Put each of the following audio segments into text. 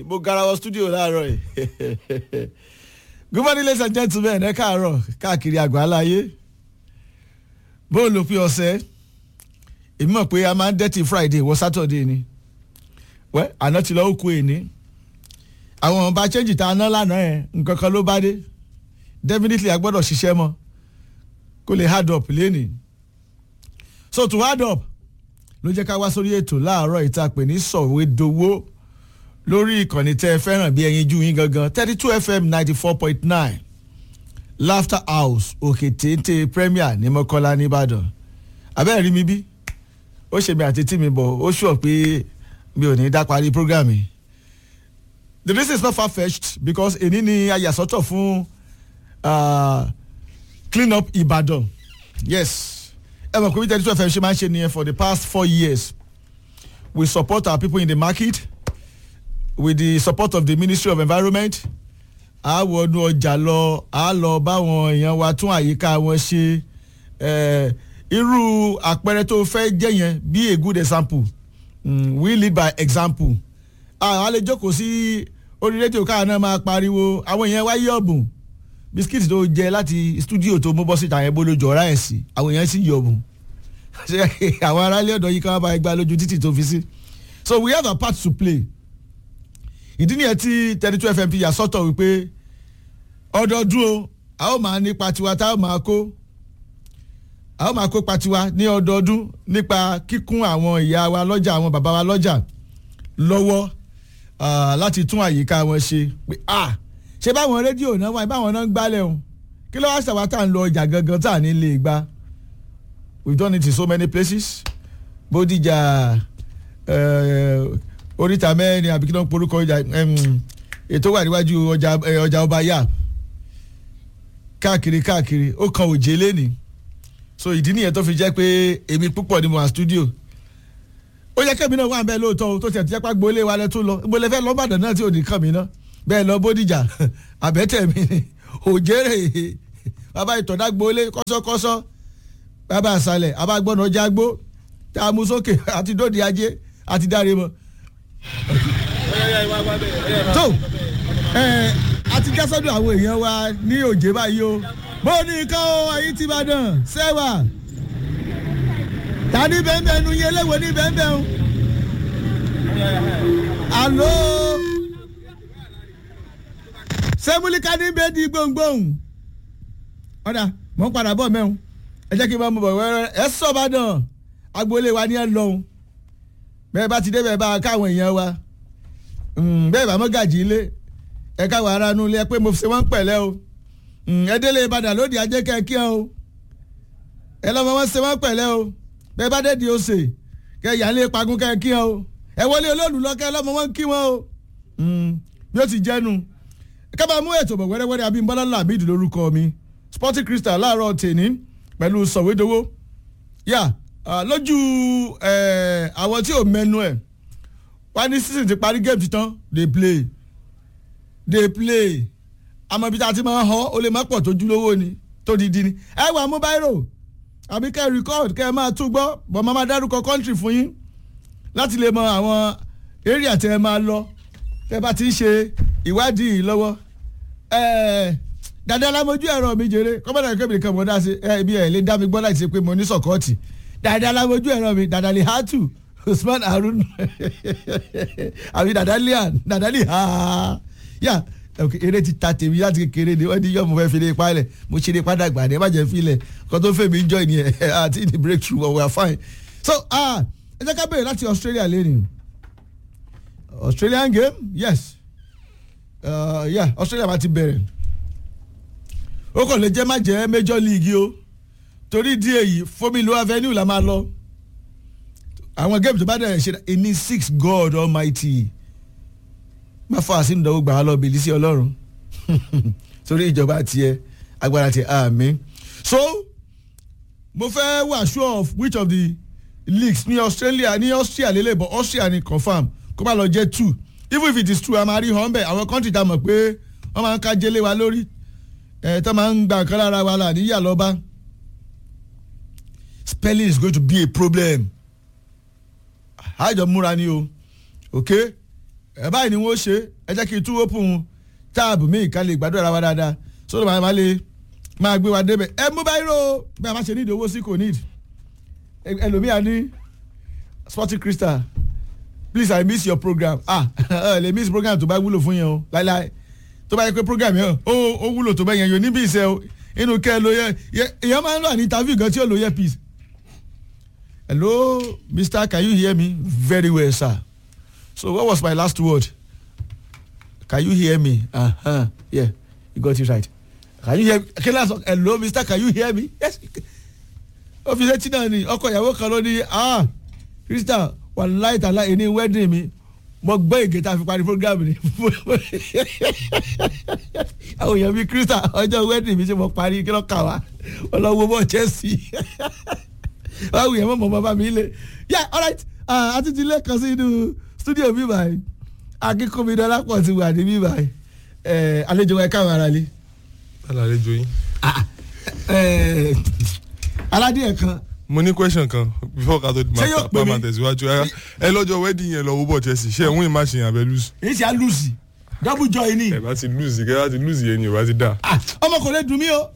mo garawọ studio láàárọ̀ yìí good morning ladies and gentlemen ẹ káàárọ̀ káàkiri àgbáláyé bó o lò pé ọ̀sẹ̀ èmi mọ̀ pé a máa ń dẹ́tì friday wọ saturday ni wẹ́ àná ti lọ́ọ́ kú èní àwọn ọba change tá a ná lánàá yẹn nǹkan kan ló bá dé definitely a gbọ́dọ̀ ṣiṣẹ́ mọ́ kó lè hard up lénìí so to hard up ló jẹ́ ká wá sórí ètò láàárọ̀ ìta pè ní sọ̀wédowó lórí ìkànnì tẹ́ ẹ fẹ́ràn bí ẹyin jú yín gangan thirty two fm ninety four point nine laughter house òkè téńté premier ní mọ́kọ́lá nìbàdàn abẹ́rẹ́ rí mi bí ó ṣe mi àti tí mi bọ̀ ó ṣùọ̀ pé mi ò ní dá parí program yìí the reason is not far fetched because èní ni ayàsọ́tọ̀ fún uh, clean up ìbàdàn yes ẹ mọ̀ pé bí thirty two fm ṣe máa ń ṣe nìyẹn for the past four years we support our people in the market with the support of the ministry of environment a wọnú ọjà lọ a lọ báwọn èèyàn wa tún àyíká wọn ṣe irú àpẹẹrẹ tó fẹ́ jẹ́ yẹn be a good example mm, we lead by example a lè jókòó sí orí rédíò káà náà máa pariwo àwọn èèyàn wáyé ọ̀bùn bisikíìtì tó jẹ láti stúdíò tó mú bọ́ síta yẹn bó lójú ọ̀rá ẹ̀ sí àwọn èèyàn sì yọ̀ ọ̀bùn àwọn aráàlú ọ̀dọ́ yìí kan bá gbá lójú títì tó fi sí so we have a part to play ìdí nìyẹn tí thirty two fm yà sọ́tọ̀ wípé ọdọọdún o a ó máa nípa tiwa tá a ó máa kó a ó máa kó patiwa ní ọdọọdún nípa kíkún àwọn ìyá wa lọ́jà àwọn bàbá wa lọ́jà lọ́wọ́ láti tún àyíká wọn ṣe pé ah ṣé báwọn rédíò náà wáyé báwọn náà ń gbálẹ̀ o kí ló wá ṣàwá tá à ń lọ ọjà gangan tá à ní lè gbá we done it in so many places bódìjà oríta mẹ́rin àbí kí ló ń porúkọ ọjà ètò wà níwájú ọjà ọba yá káàkiri káàkiri ó kan òjé lẹ́nìí so ìdí nìyẹn tó fi jẹ́ pé èmi púpọ̀ ni mo wà studio ó yẹ kẹ́mi náà wà bẹ́ẹ̀ lóòótọ́ tó tiẹ̀ ti jẹ́ pé gbolé wa lẹ́ tó lọ gbolé fẹ́ lọ́bàdàn náà tí ò ní kàn mí náà bẹ́ẹ̀ lọ bódìjà àbẹ́tẹ̀ mi ni òjèrè bàbá ìtọ̀dá gbolé kọ́sọ́kọ́sọ́ bàbá àṣàlẹ̀ abágbọ́nà jágbó tá a mú sókè àti dòdì ajé àti dáre mọ́. tó ẹ àti jásọ́dọ̀ àwọn èèyàn wa ní òjé báyìí o bó ní ká o ayé ti bá dàn sẹ́wà ta ní bẹ́ẹ̀ nu yẹn léwo ní bẹ́ẹ̀ o. àlọ́ sẹ́múlíkà ní bẹ́ẹ̀ di gbòǹgbòǹ ọ̀dà mọ̀ ń padà bọ̀ mẹ́un ẹ jẹ́ kí n bá mú bọ̀ wẹ́rẹ́ ẹ sọ̀bà dàn agboolé wa ní ẹ lọ́hùn bẹ́ẹ̀ bá ti dé bẹ́ẹ̀ bá káwọn èèyàn wa bẹ́ẹ̀ bá mọ́gàjì ilé ẹ káwọn ará nu ilé ẹ pé mo fi ṣe wọ́n pẹ̀lẹ́ o ẹ délé ìbàdàn lóde ajé kẹ́kí o ẹ lọ́mọ wọn ṣe wọ́n pẹ̀lẹ́ o bẹ́ẹ̀ bá dé di ose kẹ́ yà lé pagún kẹ́kí o ẹ wọlé olóòlù lọ́kẹ́ lọ́mọ wọn kí wọn o bí ó ti jẹ́nu kábàá mú ètò bọ̀ wẹ́rẹ́wẹ́rẹ́ abímbọ́lá làbídì lórúkọ mi sporting crystal láàárọ̀ tèní pẹ̀lú sọ̀wédowó yà lójú àwọn tí ò mẹ́nu ẹ̀ wá ní season ti parí game tán dey play dey play àmọ́ ibi tá a ti máa hàn ó lè má pọ̀ tó júlówó ni tó di di ni ẹ wà mú báírò àbí kẹ́ ẹ record kẹ́ ẹ máa tún gbọ́ bọ̀ máa máa dárúkọ country fún yín láti lè mọ àwọn area tẹ́ ẹ máa lọ tẹ́ ẹ bá ti ń ṣe ìwádìí lọ́wọ́ dada lamojú ẹ̀rọ mi jèrè kọ́mọ́dà kébìrì kan mọ̀ dá sí ẹ ibi ẹ̀ lè dá mi gbọ́ láti ṣe pé mo ní sọ̀kọ́ọ̀tì dada lamojú ẹ̀rọ mi dada lè hátù usman harun àbí dada lian dada lè ha yà eré ti ta tèmi láti kékeré ni wọ́n ní yọ̀ mo fẹ́ fi lè pa ilẹ̀ mo ṣe lè padà gbà ní ẹ má jẹ́ fi ilẹ̀ kó tó fẹ́ mi ń join yẹn àti the breakthrough but we are fine so ẹ jẹ́ ká bẹ̀rẹ̀ láti australia lẹ́nu australian game yes uh, yeah australia bá ti bẹ̀rẹ̀ ó kàn lè jẹ́ má jẹ́ major league o torí di èyí fomilo avenue la máa lọ àwọn game tó bá dẹ̀ ṣe ní six god almighty má fà á sínú ìdánwò gbà á lọ bìlí sí ọlọ́run torí ìjọba tiẹ̀ agbára tiẹ̀ àmì so mo fẹ́ wà sure of which of the leagues ní australia ní austria lélẹ̀ but austria ni confam kó má lọ jẹ́ two even if it is true a máa rí hàn bẹ́ẹ̀ àwọn country ta mọ̀ pé wọ́n máa ń ká jẹ́lé wa lórí ẹ̀ tó máa ń gba nǹkan lára wa là níyà lọ́ba spelling is going to be a problem àjọ múra ni o okay ẹ báyìí ni wọ́n ṣe ẹ jẹ́ kí n tún open táàbù míì ká lè gbàdúrà wa dáadáa sódò máa máa lè máa gbé wa débẹ̀ ẹ mú báyìí rò ó bí a bá ṣe nídìí owó sí kò nídìí ẹlòmíà ní sporting crystal please i miss your program ah ẹ lè miss program tó bá wúlò fún yẹn o láíláí tó bá yẹ pé program yẹn ó ó wúlò tó bá yẹn yóò níbi ìṣe o inú kẹ́ ẹ lo yẹ èèyàn máa ń lọ ní interview gan tí ó lo yẹ peace hello mister can you hear me very well sir so what was my last word can you hear me uh-huh. yeah you got it right can you hear me kí lásán hello mister can you hear me yes ó fi létí náà ni ọkọ ìyàwó kan ló ní ah crystal wà láì tàlá ẹni wedding mi mo gbọ́ ègé tá a fi parí program ni àwọn èèyàn bíi crystal ọjọ́ wedding mi ṣe mo parí kí ló kà wá ọlọ́wọ́ bọ̀ chelsea báwo yẹn mọ̀ mọ́ bàbá mi lé yeah alright àti ti lẹ́ẹ̀kan sí inú studio mi báyìí akínkùnmi dọ́lápọ̀ ti wà ní mi báyìí àlejò wa ẹ̀ káwọn ara lé. alàlejò yín. aládìẹ kan mo ní question kan before ká tó Ṣé yóò pè mí? máa tẹ̀síwájú ẹ ẹ lọ́jọ́ wedding yẹn lọ wó bọ̀ chelsea ṣé ẹ̀ ń win match yẹn abẹ́ lose. èyí ṣe á lùsì double joy ni ẹ bá ti lose kẹ́ ẹ bá ti lose yẹn ni ẹ bá ti dà. Ah, ọmọ kò lè dùn mí o.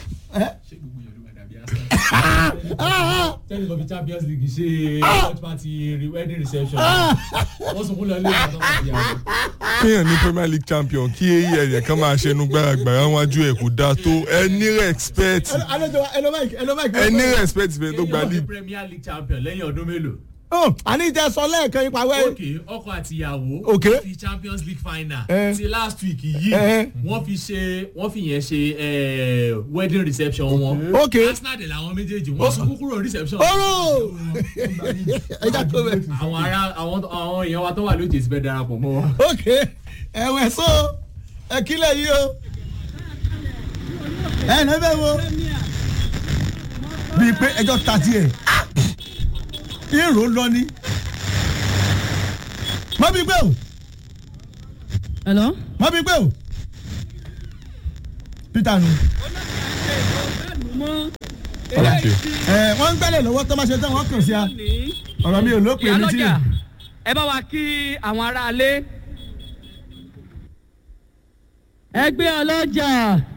tẹ́lẹ̀ kọ́ fi champions league ṣe watch party re- wedding reception wọ́n sọ fún lọ ilé ìgbà tó wà ní àwọn. kéèyàn ní premier league champion kí ẹ̀yẹ̀ kan máa ṣẹnu gbàràgbàrà wájú ẹ̀ kò dáa tó ẹ ní respect àlejò wa ẹlò mike ẹlò mike. ẹ ní respect bẹ́ẹ̀ tó gba kéèyàn fi league. premier league champion lẹ́yìn ọdún mélòó. Oh, àní ìtẹ sọ lẹ́ẹ̀kan ipa wẹ́. ok ọkọ àti ìyàwó Okay. wọ́n fi champions league final Eh. ti last week yìí Eh. wọ́n fi ṣe wọ́n fi yẹn ṣe eh, wedding reception wọn. Okay. arsenal dẹ̀ làwọn méjèèjì wọ́n sunkún kúrò reception. Ọ̀rọ̀! ẹja tó bẹ. àwọn ará àwọn àwọn èèyàn wa tó wà lóde ti fẹ́ darapọ̀ mọ́ wọn. ok ẹ̀wẹ̀ so ẹ kílẹ̀ yìí o. ẹ ẹ̀ bẹ́ẹ̀ wo. bíi pé ẹjọ́ ta tiẹ̀. èrò lọ ni. má bí gbé o Hello? má bí gbé o. peter nu. Okay. ẹ wọ́n ń gbẹ́lẹ̀ lọ́wọ́ tó máa ṣe tán wọ́n kàn sí a. ọ̀rọ̀ mi ò lópin ní tí. ìyálọ́jà ẹ bá wa kí àwọn aráalé. ẹgbẹ́ ọlọ́jà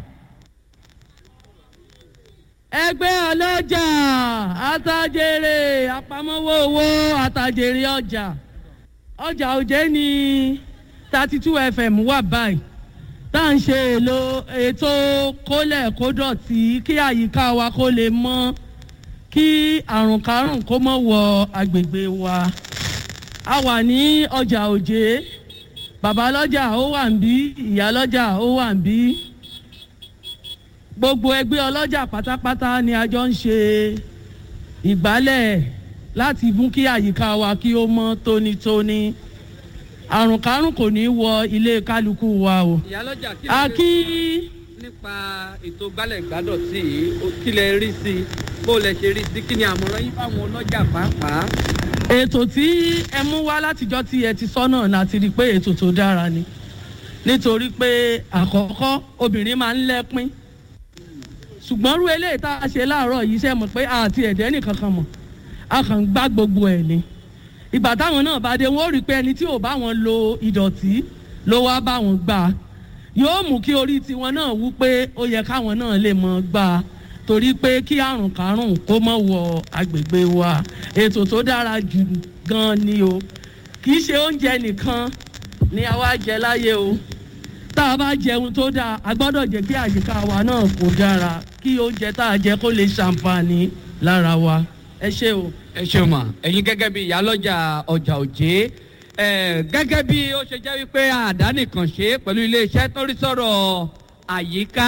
ẹgbẹ́ ọlọ́jà àtàjèrè àpamọ́wọ́ owó àtàjèrè ọjà ọjà òjé ní thirty two fm wà báyìí tá à ń ṣe èlò ètò kólẹ̀ kódọ̀tí kí àyíká wa kó lè mọ́ kí àrùn kárùn kó mọ̀ wọ agbègbè wa a wà ní ọjà òjé bàbá lọ́jà ó wà ń bí ìyá lọ́jà ó wà ń bí gbogbo ẹgbẹ́ ọlọ́jà pátápátá ni a jọ ń ṣe ìgbálẹ̀ láti mú kí àyíká wa kí ó mọ́ tónítóní àrùn kárùn kò ní wọ ilé kálukú wa o ìyálọ́jà kí a lè kí nípa ètò gbálẹ̀ gbádọ̀tì yìí ó- kí lè rí sí i bó lẹ ṣe rí sí i kí ni àmọ̀ràn yín fáwọn ọlọ́jà pàápàá. ètò tí ẹ mú wá látijọ́ tí ẹ ti sọ náà láti rí i pé ètò tó dára ni nítorí pé àkọ́kọ́ obìnrin máa ń lẹ́pín ṣùgbọ́n rú eléyìí tá a ṣe láàárọ̀ yìí ṣe mọ̀ pé àti ẹ̀dẹ́ nìkan kan mọ̀ a kàn ń gbá gbogbo ẹ̀ ni ìgbà táwọn náà bá dé wọn ó rí i pé ẹni tí ò bá wọn lo ìdọ̀tí ló wá bá wọn gbà á yóò mú kí orí tiwọn náà wú pé ó yẹ káwọn náà lè mọ gbà á torí pé kí àrùn kárùn kó mọ̀ wọ agbègbè wa ètò tó dára jù gan ni o kì í ṣe oúnjẹ nìkan ni àwa jẹ láyé o tá a bá jẹun tó dáa a gbọ́dọ̀ jẹ́ kí àyíká wa náà kó dára kí oúnjẹ tá a jẹ kó lè ṣàǹfààní lára wa ẹ ṣé o. ẹ ṣeun mà ẹ̀yin gẹ́gẹ́ bí ìyálọ́jà ọjà òjé ẹ̀, gẹ́gẹ́ bí ó ṣe jẹ́ wípé àdánìkàn ṣe pẹ̀lú iléeṣẹ́ tó rí sọ̀rọ̀ àyíká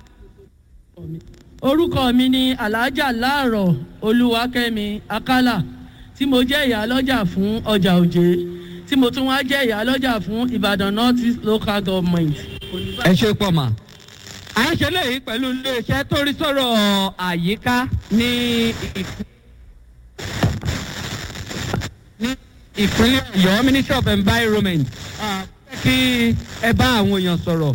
orúkọ mi ni alhaja láàrọ̀ olúwakẹ́mi akálà tí mo jẹ́ ìyálọ́jà fún ọjà òjé tí mo tún wá jẹ́ ìyálọ́jà fún ìbàdàn north east local government. ẹ ṣe pọ̀ mà à ń ṣe léyìí pẹ̀lú iléeṣẹ́ tó rí sọ̀rọ̀ àyíká ní ìpín- ní ìpínlẹ̀ ọ̀yọ́ ministry of environment Ah, fẹ́ kí ẹ bá àwọn èèyàn sọ̀rọ̀.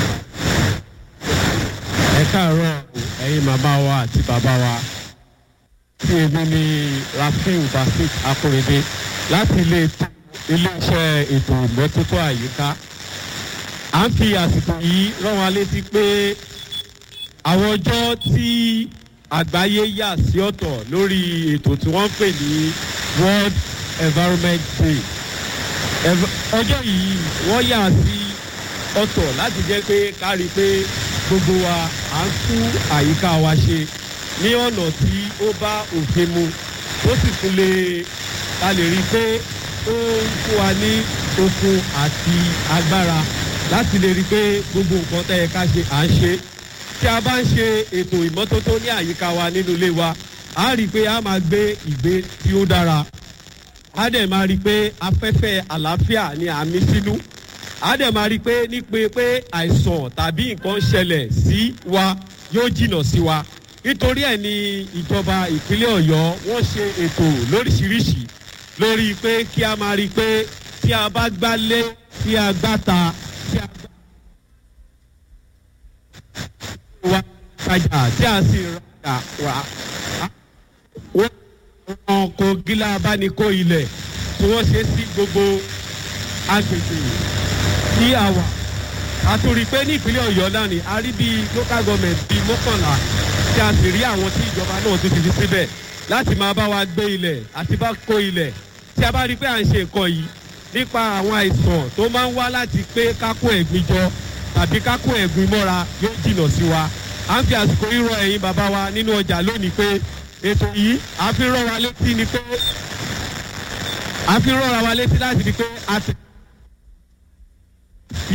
ẹ káàárọ̀ ẹ̀yin màmá wa àti bàbá wa tí èmi ni rafiu basit akorede láti ilé iléeṣẹ́ ètò ìmọ́tótó àyíká à ń fi àsìkò yìí rán wa létí pé àwọn ọjọ́ tí àgbáyé yà sí ọ̀tọ̀ lórí ètò tí wọ́n ń pè ní world environment day Ev- ọjọ́ yìí wọ́n yà sí ọ̀tọ̀ láti jẹ́ pé kárí pé gbogbo wa à ń tún àyíká wa ṣe ní ọ̀nà tí ó bá òfin mu tó sì tún lè ta lè rí i pé ó ń fún wa ní okun àti agbára láti lè rí i pé gbogbo nǹkan tẹ́ ẹ ká ṣe à ń ṣe tí a bá ń ṣe ètò ìmọ́tótó ní àyíká wa nínú ilé wa a rí i pé a máa gbé ìgbé tí ó dára a dẹ̀ máa rí i pé afẹ́fẹ́ àlàáfíà ni à ń mí sínú a dẹ̀ máa rí i pé nípe pé àìsàn tàbí nǹkan ṣẹlẹ̀ sí wa yóò jìnnà sí wa nítorí ẹ̀ ni ìjọba ìpínlẹ̀ ọ̀yọ́ wọ́n ṣe ètò lóríṣiríṣi lórí pé kí a máa rí i pé tí a bá gbálé tí a gbáta tí a gbá wa tajà tí a sì rajà wá wọ́n wọn kò gíla abánikó ilẹ̀ tí wọ́n ṣe sí gbogbo agbègbè tí a wà a tún rí i pé ní ìpínlẹ̀ ọ̀yọ́ náà ni a rí bíi local government bíi mọ́kànlá tí a sì rí àwọn tí ìjọba náà tún ti fi síbẹ̀ láti máa bá wa gbé ilẹ̀ àti bá kó ilẹ̀ tí a bá rí i pé à ń ṣe nǹkan yìí nípa àwọn àìsàn tó máa ń wá láti pé kákó ẹ̀gbin jọ tàbí kákó ẹ̀gbin mọ́ra yóò jìnnà sí wa à ń fi àsìkò rírọ ẹ̀yin bàbá wa nínú ọjà lónìí pé ètò yìí a fi rán wa létí ni pé a fi rán wa létí láti di pé a ti fi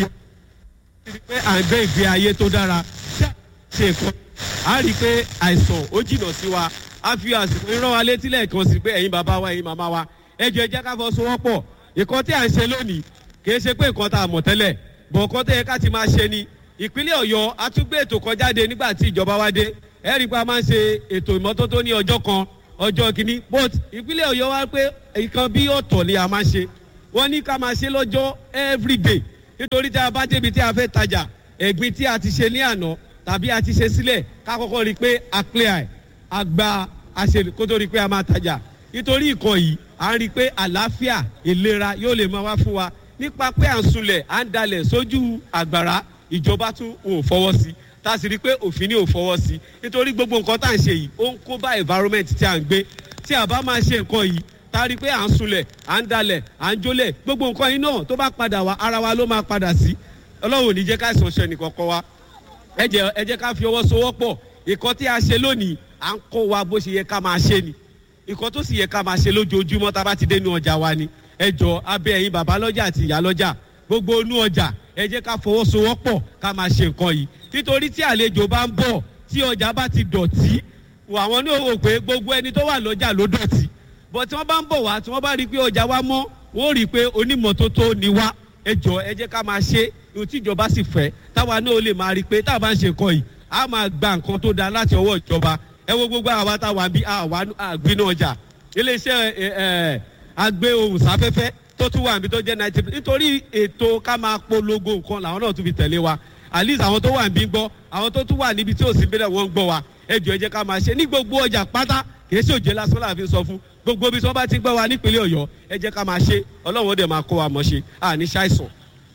di pé à ń gbé ìgbé ayé tó dára tí a ṣe nǹkan a rí i pé àìsàn ó jìnnà sí wa a fi àsìkò rán wa létí lẹ́ẹ̀kan sí pé ẹ̀yin bàbá wa ẹ̀yin màmá wa ẹ jẹ́ ẹ jẹ́ ká fọ́ sowọ́pọ̀ nǹkan tí à ń ṣe lónìí kì í ṣe pé nǹkan tá a mọ̀ tẹ́lẹ̀ bọ̀ nǹkan tó yẹ ká ti máa ṣe ni ìpínlẹ̀ ọ̀yọ́ a tún gbé ètò kan jáde nígbà tí ìjọba wa dé ẹ rí i pé a máa ń ṣe ètò ìmọ́tótó ní ọjọ́ kan ọjọ́ kìíní but ìpínlẹ̀ ọ̀yọ́ wa pé nǹkan bí ọ̀tọ̀ ni a máa ṣe wọ́n ní ká máa ṣe lọ́jọ́ everyday nítorí tí a bá débi tí a fẹ́ tajà ẹ̀gbin tí a ti ṣe ní àná tàbí a ti ṣe sílẹ̀ ká kọ́kọ́ rí i pé a clear ẹ̀ a gba àṣẹ kó tó rí i pé a máa tajà nítorí ìkan yìí à ń rí i pé àlàáfíà ìlera yóò lè máa wá fún wa nípa pé à ń sunlẹ̀ à ń dalẹ̀ sójú àgbàrá ìjọba tún ò fọwọ́ sí tá a sì rí i pé òfin ní ò fọwọ́ sí nítorí gbogbo nǹkan tá à ń ṣe yìí ó ń kó bá environment tí à ń gbé tí a bá máa ṣe nǹkan yìí tá a rí i pé à ń sunlẹ̀ à ń dalẹ̀ à ń jólẹ̀ gbogbo nǹkan yìí náà tó bá padà wá ara wa ló máa padà sí ọlọ́run ò ní jẹ́ ká ìsàn ṣe nìkọ̀ọ̀kan wa ẹ jẹ́ ẹ jẹ́ ká fi ọwọ́ sowọ́pọ̀ ìkan tí a ṣe lónìí à ń kọ́ wa bó ṣe yẹ ká máa ṣe ni ìkan tó sì yẹ ká máa ṣe lójoojúmọ́ tá a bá ti dé inú ọjà wa ni ẹ jọ abẹ́ ẹ̀yin bàbá lọ́jà àti ìyá lọ́jà gbogbo inú ọjà ẹ jẹ́ ká fọwọ́sowọ́pọ̀ ká máa ṣe nǹkan yìí nítorí tí àlejò bá ń bọ̀ tí ọjà bá ti dọ̀tí àwọn ní òwò pé gbogbo ẹni tó wà lọ́jà ló dọ̀tí bọ̀ tí wọ́n bá ń bọ̀ wá tí wọ́n bá rí i pé ọjà wa mọ́ wọ́n rí i pé onímọ̀tótó ni wá ẹ jọ ẹ jẹ́ ká máa ṣe ohun tí ìjọba sì fẹ́ táwa náà lè máa rí i pé táwa bá ń ṣe nǹkan yìí a máa gba nǹkan tó dáa láti ọwọ́ ìjọba ẹ wo gbogbo àwa táwa bí àwa àgbínú ọjà iléeṣẹ́ ẹ ẹ agbé ohun sáfẹ́fẹ́ tó tún wà níbi tó jẹ́ ninety nítorí ètò ká máa polongo nǹkan làwọn náà tún fi tẹ̀lé wa at least àwọn tó wà níbí gbọ́ àwọn tó tún wà níbi tí ò sí bílẹ̀ wọ́n ń gbọ́ wa ẹ jọ ẹ jẹ́ ká máa ṣe ní gbogbo ọjà pátá kìí ṣe òjé lásán láàfin sọ fún gbogbo ibi tí wọ́n bá ti gbọ́ wa nípínlẹ̀ ọ̀yọ́ ẹ jẹ́ ká máa ṣe ọlọ́run ó dẹ̀ máa kó wa mọ̀ ṣe àní ṣàìsàn.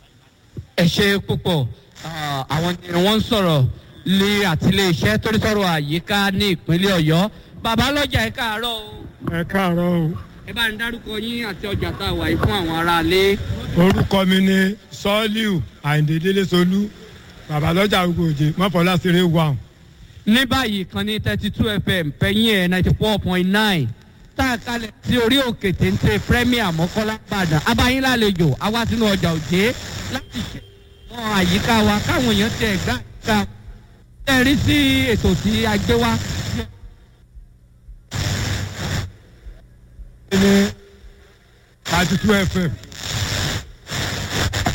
ẹ ṣe púpọ̀ Ah, àwọn ni wọ́n ń sọ̀rọ̀ lé àtiléeṣẹ́ tó ń sọ̀rọ̀ àyíká ní ìpínlẹ̀ ọ̀yọ́ bàbá lọ́jà ẹ káàárọ̀ o ẹ káàárọ̀ o ẹ bá ń dárúkọ yín àti ọjà tá a wà yìí fún àwọn aráalé. orúkọ mi ni sọ́ọ́líù àyìndé délé solú babalọ́jà ògòjì mọ́fọ́lá ṣeré wà. ní báyìí kan ní thirty two fm pẹ̀yìn ẹ̀ ninety four point nine tá a kalẹ̀ sí orí òkè téńté premier mọ́kọ́lá padà abáyín lálejò àwa sínú ọjà òjé láti ṣe àwọn àyíká wa káwọn èèyàn tẹ̀ gbá àyíká ẹ rí sí ètò tí a gbé wá. ní thirty two fm